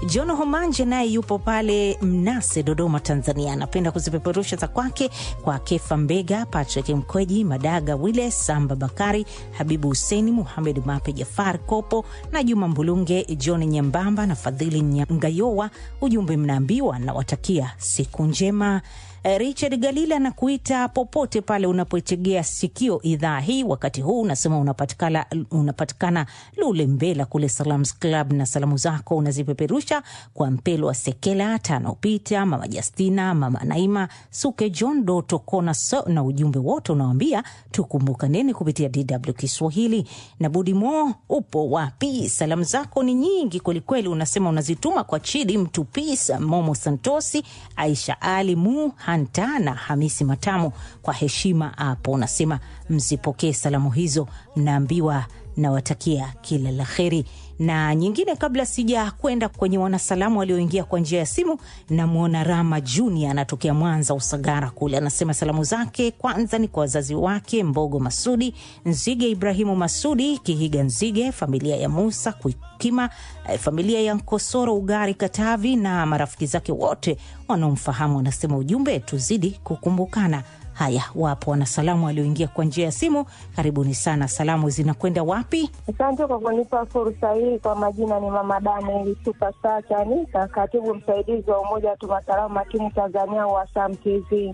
John Homanje naye yupo pale Mnase, Dodoma, Tanzania. Anapenda kuzipeperusha za kwake kwa Kefa Mbega, Patrick Mkweji, Madaga Wile, Samba Bakari, Habibu Huseni, Muhamed Mape, Jafar Kopo na Juma Mbulunge, John Nyambamba na Fadhili Ngayowa. Ujumbe mnaambiwa, nawatakia siku njema. Richard Galila na kuita popote pale unapoitegea sikio idhaa hii wakati huu, unasema unapatikana, unapatikana Lule Mbela kule Salams Club, na salamu zako unazipeperusha kwa Mpelo wa Sekela Tano Pita, Mama Justina, Mama Naima Suke, John Doto Kona so, na ujumbe wote unawambia tukumbukaneni kupitia DW Kiswahili. Na Budi Mo, upo wapi? Salamu zako ni nyingi kwelikweli, unasema unazituma kwa Chidi Mtupisa, Momo Santosi, Aisha Ali Mu Hanta na Hamisi Matamu. Kwa heshima hapo unasema msipokee salamu hizo, mnaambiwa nawatakia kila la heri. Na nyingine kabla sija kwenda kwenye wanasalamu walioingia kwa njia ya simu, namwona Rama Junior anatokea Mwanza Usagara kule, anasema salamu zake kwanza ni kwa wazazi wake Mbogo Masudi Nzige, Ibrahimu Masudi Kihiga Nzige, familia ya Musa Kuikima, familia ya Nkosoro Ugari Katavi na marafiki zake wote wanaomfahamu. Anasema ujumbe, tuzidi kukumbukana. Haya, wapo wanasalamu walioingia kwa njia ya simu. Karibuni sana. Salamu zinakwenda wapi? Asante kwa kunipa fursa hii. Kwa majina ni Mama Daniel Supasa Chanika, katibu msaidizi wa Umoja wa Tuma Salamu Makini Tanzania wa Sam TV.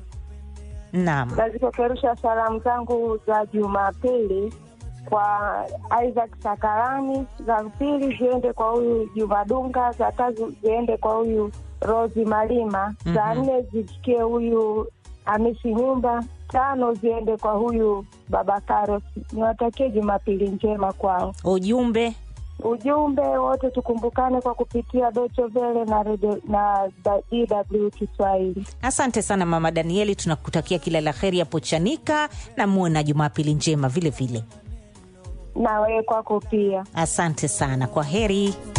Naam, Nazipeperusha salamu zangu za Jumapili kwa Isaac Sakarani, za pili ziende kwa huyu Juma Dunga, za tatu ziende kwa huyu Rosi Malima, za nne zifikie huyu Hamisi Nyumba, tano ziende kwa huyu Baba Karos. Niwatakie Jumapili njema kwao. ujumbe Ujumbe wote tukumbukane kwa kupitia Docho Vele na redio na DW Kiswahili. Asante sana Mama Danieli, tunakutakia kila la heri hapo Chanika na muwe na Jumapili njema vile vile. Na wewe kwako pia. Asante sana, kwa heri.